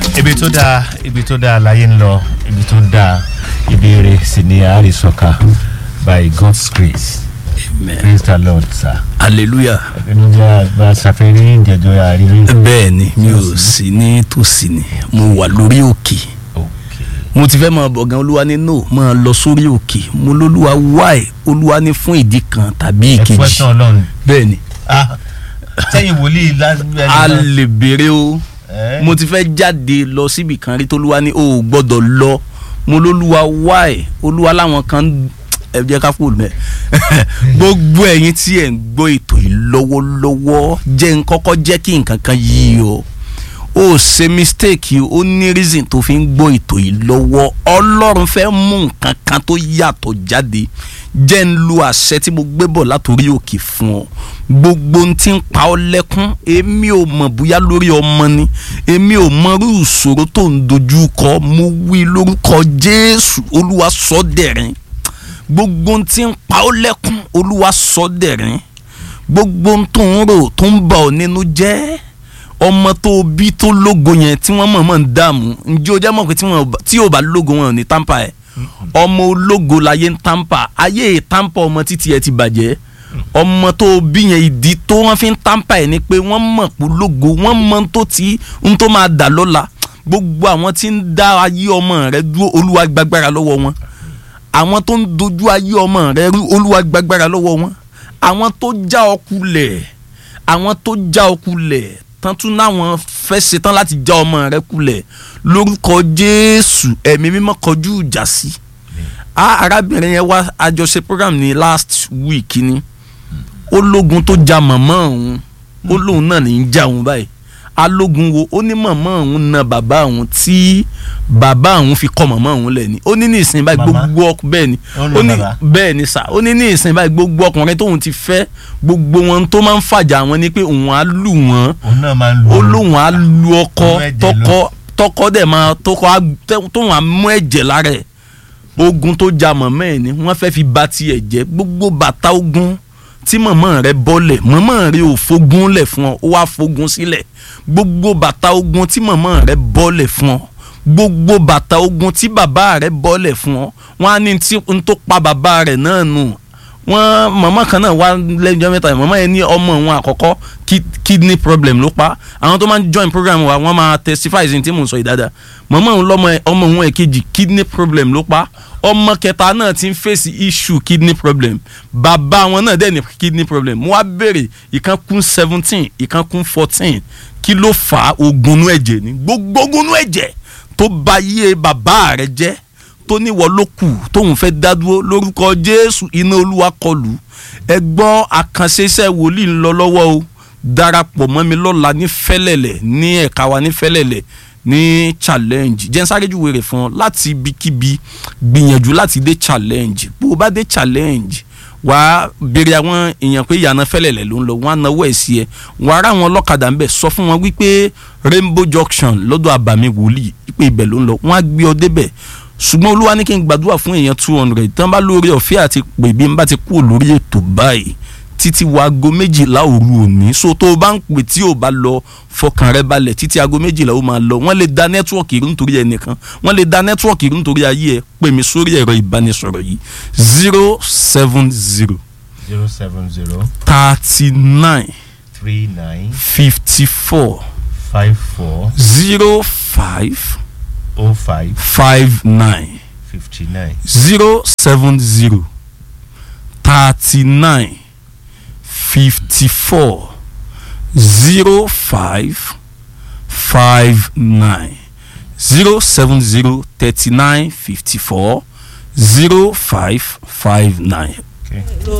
ibi tó dáa ibi tó dáa láyé ń lọ ibi tó dáa ibi eré sì ni àrísọ̀ka by God's grace praise the Lord sir. hallelujah ẹni jẹ́ àgbà ṣàfihàn ìjẹ́jọ́ àríwí. bẹ́ẹ̀ ni mi ò sí ní tòsí ni mo wà lórí òkè mo ti fẹ́ máa bọ̀ gan olúwa ní no máa lọ sórí òkè mo lólúwa wáì olúwa ní fún ìdí kan tàbí ẹ ìkejì question Ọlọ́run. bẹ́ẹ̀ ni ah sẹ́yìn wòlíì lásìkò. a lè béèrè o Eh? mo ti fẹ́ jáde lọ síbi kan rí tolúwa ní o ò gbọ́dọ̀ lọ mo lólúwa wáì olúwa láwọn kan ẹ jẹ́ ká kúrò mẹ́ gbogbo ẹ̀yin tí ẹ̀ ń gbọ́ ètò yìí lọ́wọ́lọ́wọ́ jẹ́ ń kọ́kọ́ jẹ́ kí nǹkan kan yí o ó ṣe mistake ó ní reason tó fi ń gbọ́ ètò yìí lọ́wọ́ ọlọ́run fẹ́ mú nǹkan kan tó yàtọ̀ jáde jẹ́ ń lo àṣẹ tí mo gbé bọ̀ látòrí òkè fún ọ gbogbo ohun tí ń pa ọ́ lẹ́kún èmi ò mọ̀ bóyá lórí ọmọ ni èmi ò mọ irú ìṣòro tó ń dojú kọ mo wí lórúkọ jésù olúwa sọ dẹ̀rín gbogbo ohun tí ń pa ọ́ lẹ́kún olúwa sọ dẹ̀rín gbogbo ohun tó ń rò tó ń bà ọ́ nínú jẹ́ ọmọ tó bí tó lógo yẹn tí wọ́n mọ̀ọ́mọ̀ ń dààmú ǹjẹ́ o jẹ́ mọ̀ pé tí wọ́n bá- tí ò bá lógo wọn ò ní tàǹpà ẹ̀ ọmọ ológo láyé ń tàǹpà ayé ìtàǹpà ọmọ títí ẹ ti bàjẹ́ ọmọ tó bí yẹn ìdí tó wọ́n fi ń tàǹpà ẹ̀ ni pé wọ́n mọ̀ pé lógo wọ́n mọ̀ tó ti ń tó máa dà lọ́la gbogbo àwọn tí ń dá ayé ọmọ rẹ dúró olúwa gbàgbára lọ́wọ́ wọn àwọn tó ń dojú ayé ọmọ rẹ rú olúwa gbàgbára lọ́wọ́ wọn àwọn tó já ọ kulẹ̀ àwọn tó já ọ kulẹ̀ tán tún náwọn fẹ́ ṣetán láti já ọmọ rẹ kulẹ̀ lórúkọ jésù ẹ̀mí mímọ́ kọjú ìjà sí a arábìnrin yẹn wá àjọṣe program ní last week ni ó lógun tó ja màmá òun ó lóun náà ní í já òun báyìí alógun wo ó ní màmá òun na bàbá òun tí bàbá òun fi kọ́ màmá òun lẹ̀ ni ó ní ní ìsìn báyìí Màmá? gbogbo ọkùn bẹ́ẹ̀ ni Ó ń lo ó ní bàbá? bẹ́ẹ̀ ni sà ó ní ní ìsìn báyìí gbogbo ọkùnrin tóun ti fẹ́ gbogbo wọn tó máa ń fàjà wọn ni pé òun á lù wọ́n òun náà máa ń lu ó lóun á lu ọkọ Ọmọ ẹ̀jẹ̀ tọkọ tọkọ dẹ̀ máa tọkọ á tẹ- tóun á mú ẹ̀jẹ̀ lára ẹ̀ ogun tó ja mọ̀mọ́ ẹ̀ ni wọ́n fẹ́ fi ba tiẹ̀ jẹ́ gbogbo bàtà ogun tí mọ̀mọ́ rẹ bọ́lẹ̀ mọ̀mọ́ rẹ ò fogun lẹ̀ fún ọ ó wá fogun sílẹ̀ gbogbo bàtà ogun tí mọ̀mọ́ rẹ bọ́lẹ̀ fún ọ gbogbo bàtà ogun tí bàbá rẹ bọ́lẹ̀ fún ọ wọ́n á ní tí n tó pa bàbá rẹ̀ náà nù wọ́n mọ̀mọ́ kan náà wá lẹ́jọ́ mẹ́ta mọ̀mọ́ yẹn ní ọmọ òun àkọ́kọ́ ki- kidney problem ló pa àwọn tó máa ń join program wa wọ́n máa testify sí tí mò ń sọ yìí dáadáa mọ̀mọ́ òun lọ́mọ ẹ̀- ọmọ òun èkejì kidney problem ló pa ọmọ kẹta náà ti ń fèsì issue kidney problem bàbá wọn náà dẹ̀ ní kidney problem mo wá béèrè ìkan kún seventeen ìkan kún fourteen kí ló fà á ogunú ẹ̀jẹ̀ ní gbogbo ogunú ẹ̀jẹ̀ tó bà yé bàbá rẹ̀ jẹ́ tó níwọ ló kù tóun fẹ́ dádúró lórúkọ jésù iná olúwa kọlù ẹ gbọ́ àkànṣe iṣẹ́ wòlíì ń lọ lọ́wọ́ o darapọ̀ mọ́ mi lọ́la ní fẹ́lẹ̀lẹ̀ ní ẹ̀ka wa ní fẹ́lẹ̀lẹ̀ ní challenge jẹ́ n sáré júwe rẹ̀ fún ọ láti ibikíbi gbìyànjú láti dé challenge bó o bá dé challenge wàá béèrè àwọn èèyàn pé ìyànà fẹ́lẹ̀lẹ̀ ló ń lọ wọ́n á náwó ẹ̀ sí ẹ wàá rà wọn ọlọ́kadà ń bẹ̀ sọ fún wọn wípé rainbow junction lọ́dọ̀ àbàmì wòlíì wípé ibẹ̀ ló ń lọ wọ́n á gbé ọ débẹ̀ ṣùgbọ́n olúwa ní kí n gbàdúrà fún èèyàn two hundred tán bá lórí ọ̀fẹ́ àti pè bí n bá ti kúrò lórí ètò báyìí títí wo aago méjìlá òru òní so tó o bá ń pè tí o bá lọ fọkàn rẹ balẹ̀ títí aago méjìlá ó máa lọ wọ́n lè da nẹ́tíwọ̀kì irú nítorí ẹnìkan wọ́n lè da nẹ́tíwọ̀kì irú nítorí ayé ẹ pè mí sórí ẹ̀rọ ìbánisọ̀rọ̀ yìí zero seven zero zero seven zero thirty nine three nine fifty four five four zero five oh five five nine. fifty nine zero seven zero thirty nine fifty four zero five five nine zero seven zero thirty nine fifty four zero five five nine. okay.